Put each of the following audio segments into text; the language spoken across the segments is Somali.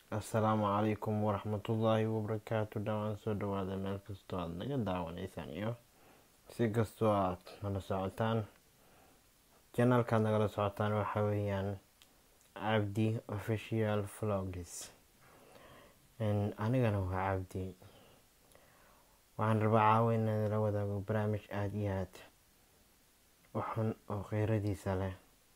assalaamu calaykum waraxmatullaahi wabarakaatu dhawaan soo dhawaada meel kastoo aada naga daawanaysaan iyo si kastoo aad nala socotaan janaalkaad nagala socotaan waxaa weeyaan cabdi official vlogs anigana waa cabdi waxaan rabaa caawa inaan la wadaago barnaamij aada iyo aad u xun oo kheyradiisa leh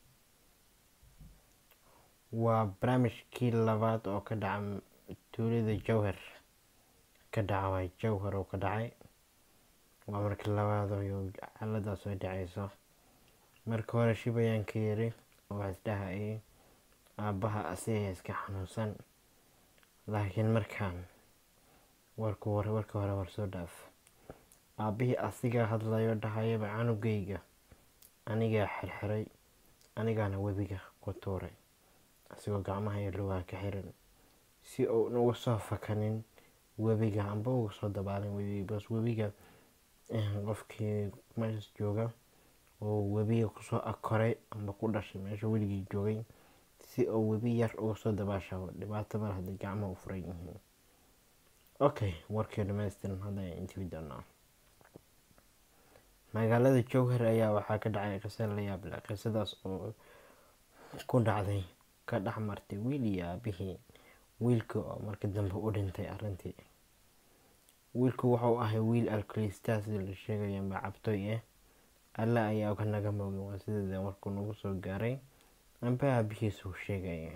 waa barnaamijkii labaad oo ka dhaca tuulada jowhar ka dhaca waay jowhar oo ka dhacay waa markii labaad oo xaaladaas ay dhacayso marka hore shib ayaan ka yiri oo isdhahayay aabbaha asiga iska xanuunsan laakiin markaan warka hore warka hore war soo dhaaf aabbihii asiga hadlayo dhahayaba canugayga anigaa xirxiray anigaana webiga ku tuuray asigoo gacmaha iyo lugaha ka xiran si uu uga soo fakanin webiga amba uga soo dabaalin webiga bas webiga qofkii meeshas jooga oo webiga kusoo akoray amba ku dhashay meesha weligii joogay si uu webi yar uga soo dabaashabo dhibaato mar haddii gacmaha u furan yihiin okay warkii dhamaystiran hadda ayaan intibi doonaa magaalada jowhar ayaa waxaa ka dhacay qisa la yaab leh qisadaas oo ku dhacday ka dhex martay wiil iyo aabihii wiilka oo marka dambe u dhintay arrintii wiilku wuxuu ahay wiil alkalistaa sida la sheegaya amba cabtoy ah alle ayaa ka naga moogay waa sideeda markuu nagu soo gaaray amba aabihiisuu sheegaya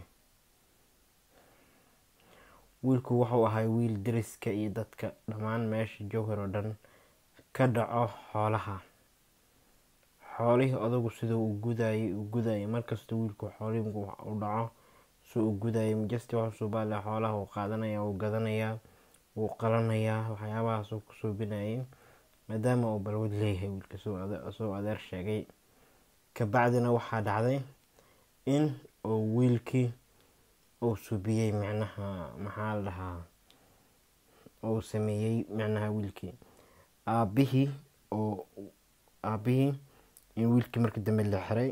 wiilku wuxuu ahay wiil dariska iyo dadka dhammaan meesha jowhar oo dhan ka dhaco xoolaha xoolihii odagu siduu u gudayay u gudayay markasta wiilku xoolihii u dhaco suu u gudayay majasti waxusuu baale xoolaha uu qaadanaya uu gadanayaa wuu qalanayaa waxyaabahaasuu ku suubinayay maadaama uu balwad leeyahay wiilka suu adeer sheegay kabacdina waxaa dhacday in uu wiilkii uu subiyey micnaha maxaa la dhahaa uu sameeyey micnaha wiilkii aabbihii oo aabbihii in wiilkii markii dambe la xiray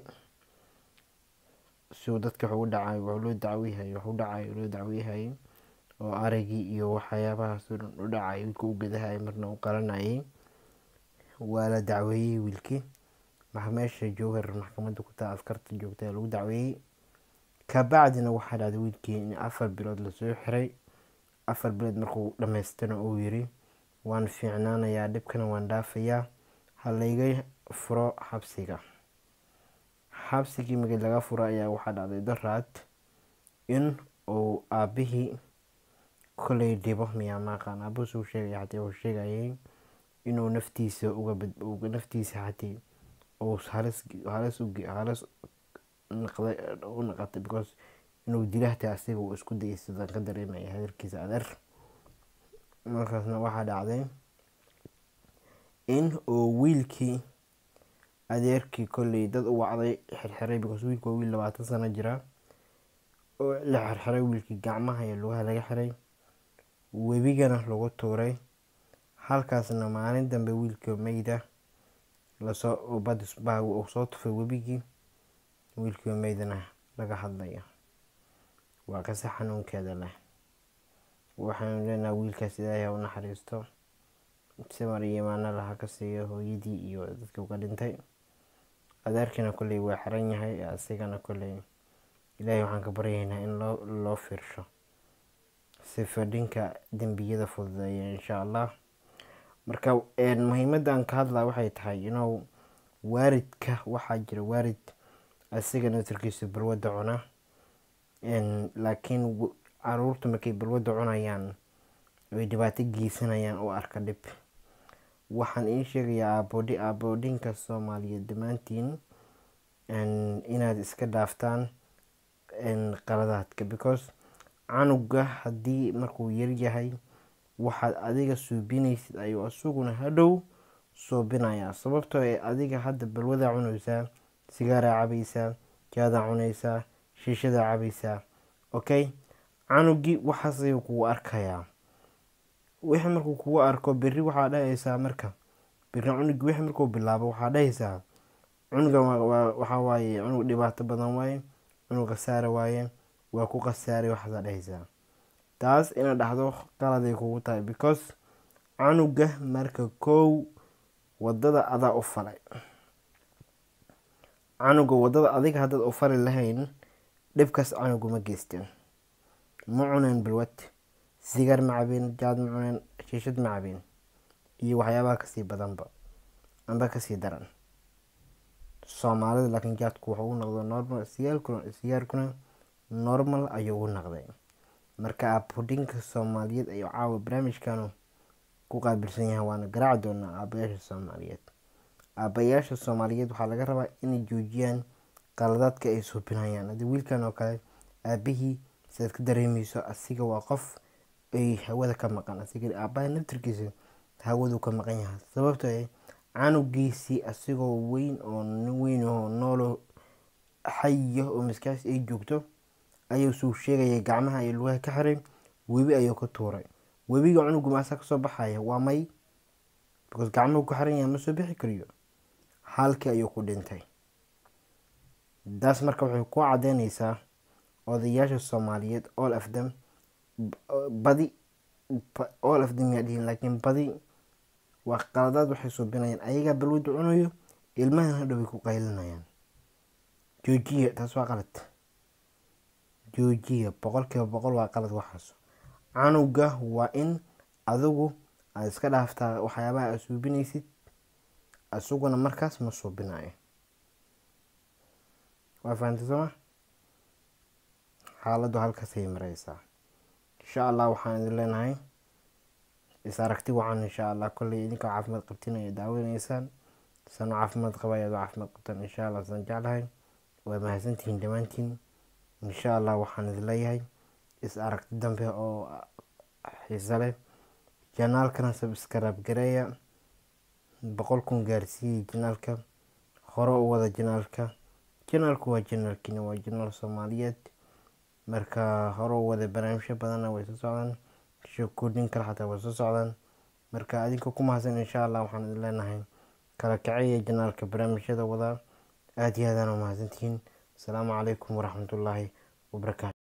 siuu dadka wuxuu u dhacay wuxuu loo dacwiyhay waxu dhacay loo dacwiyhayay oo aragii iyo waxyaabahaasoo dhan u dhacay wiilka u gadahayay marna u qalanayay waa la dacweeyey wiilkii meesha jowhar maxkamadda ku taa askarta joogta lagu dacweeyey kabacdina waxaa dhacday wiilkii in afar bilood lasoo xiray afar bilood markuu dhamaystana uu yiri waan fiicnaanayaa dhibkana waan dhaafayaa ha layga furo xabsiga xabsigii markii laga furo ayaa waxaa dhacday daraad in uu aabbihii kolay dhibo miyaa maaqaan aabuhus uu sheegaya xatii uu sheegayay inuu naftiisa uga naftiisa xatii uu halis halis halis naqday u naqatay because inuu dilahta asiga uu isku dayay sidaan ka dareemaya hadalkiisa adeer markaasna waxaa dhacday in uu wiilkii adeerkii kolley dad u wacday xirxiray because wiilku waa wiil labaatan sano jira oo la xirxiray wiilkii gacmaha iyo lugaha laga xiray webigana lagu tuuray halkaasna maalin dambe wiilka meyda lasoo badisbaa uu soo tufay webigii wiilkii meydana laga hadlaya waa kase xanuunkeeda leh waxaanu leenaha wiilkaas ilaahay ha u naxariisto samar iyo imaano laha ka siiyo hooyadii iyo dadka uga dhintay adeerkiina kolley waa xiran yahay asigana kolley ilaahay waxaan ka baryaynaa in loo loo fiirsho si fadhinka dembiyada fududeeya insha allah marka muhiimadda aan ka hadlaa waxay tahay inuu waaridka waxaa jira waarid asiga nasarkiisa balwadda cuna laakiin caruurta markay balwadda cunayaan ay dhibaato geysanayaan u arka dhib waxaan ii sheegayaa aaboodhi aaboodhinka soomaaliyeed dhammaantiin inaad iska dhaaftaan qaladaadka because canuga haddii markuu yaryahay waxaad adiga suubinaysid ayuu isaguna hadhow suubinayaa sababtoo ee adiga hadda balwadaa cunaysaa sigaaraa cabaysaa jaadaa cunaysaa shiishadaa cabaysaa okay canugii waxaas ayuu kugu arkayaa wixii markuu kugu arko berri waxaa dhahaysaa marka berri cunugii wixii markuu bilaabo waxaa dhahaysaa cunugan waxaa waaye cunug dhibaato badan waaye cunug khasaare waaye waa ku khasaaray waxaasaa dhahaysaa taas inaad dhahdo qaladay kugu tahay because canuga marka kow wadada adaa u falay canuga wadada adiga haddaad u fali lahayn dhibkaas canugu ma geysteen ma cuneen balwad sigaar ma cabeen jaad ma cuneen shiishad ma cabeen iyo waxyaabaha kasii badanba amba kasii daran soomaalida laakiin jaadku wuxuu u noqday normal sigaarkuna normal ayuu u noqday marka abudinka soomaaliyeed ayuu caawa barnaamijkanu ku qaabilsan yahay waana garaaci doonaa aabayaasha soomaaliyeed aabayaasha soomaaliyeed waxaa laga rabaa inay joojiyaan qaladaadka ay suubinayaan haddii wiilkan oo kale aabihii sidaad ka dareemeyso asiga waa qof ay hawada ka maqan asiga aabaha naftirkiisa hawadu ka maqan yahay sababto ah canugiisii asigoo weyn oo nin weyn oo noolo xaya oo maskaxdiis ay joogto ayuu suu sheegaya gacmaha iyo lugaha ka xiray webi ayuu ka tuuray webiga cunugu maasaa kasoo baxaya waa may because gacmuhu ku xiran yahay ma soo bixi kariyo halkii ayuu ku dhintay taas marka waxay ku cadeyneysaa odayaasha soomaaliyeed all of them badi all of them yaa dhihin laakiin badi waa qaladaad waxay suubinayaan ayagaa balwada cunayo ilmahan hadhow way ku qaylinayaan joojiya taas waa qalad joojiya boqolkiiba boqol waa qalad waxaas canuga waa in adigu aada iska dhaaftaa waxyaabaha aad suubinaysid isaguna markaas ma suubinayo waa fahamtay sooma xaaladdu halkaasay mareysaa insha allah waxaan idin leenahay is aragti wacan insha allah kolley idinkoo caafimaad qabtin ay daawaneysaan sano caafimaad qaba ayaad caafimaad qabtaan insha allah saan jeclahay waa mahadsantihiin dhammaantiin insha allah waxaan idin leeyahay is aragti dambe oo xiise leh janaalkana sabskrab gareeya boqol kun gaarsiiyey janaalka hore u wada janaalka janaalku waa janaalkiina waa janaal soomaaliyeed marka hore u wada barnaamijyo badanna way soo socdaan sheekooyin kale xataa way soo socdaan marka adinka ku mahadsan insha allah waxaan idin leenahay kala kaceeya janaalka barnaamijyada wadaa aada iyo aadaan u mahadsantihiin asalaamu calaykum waraxmatullaahi wabarakaatu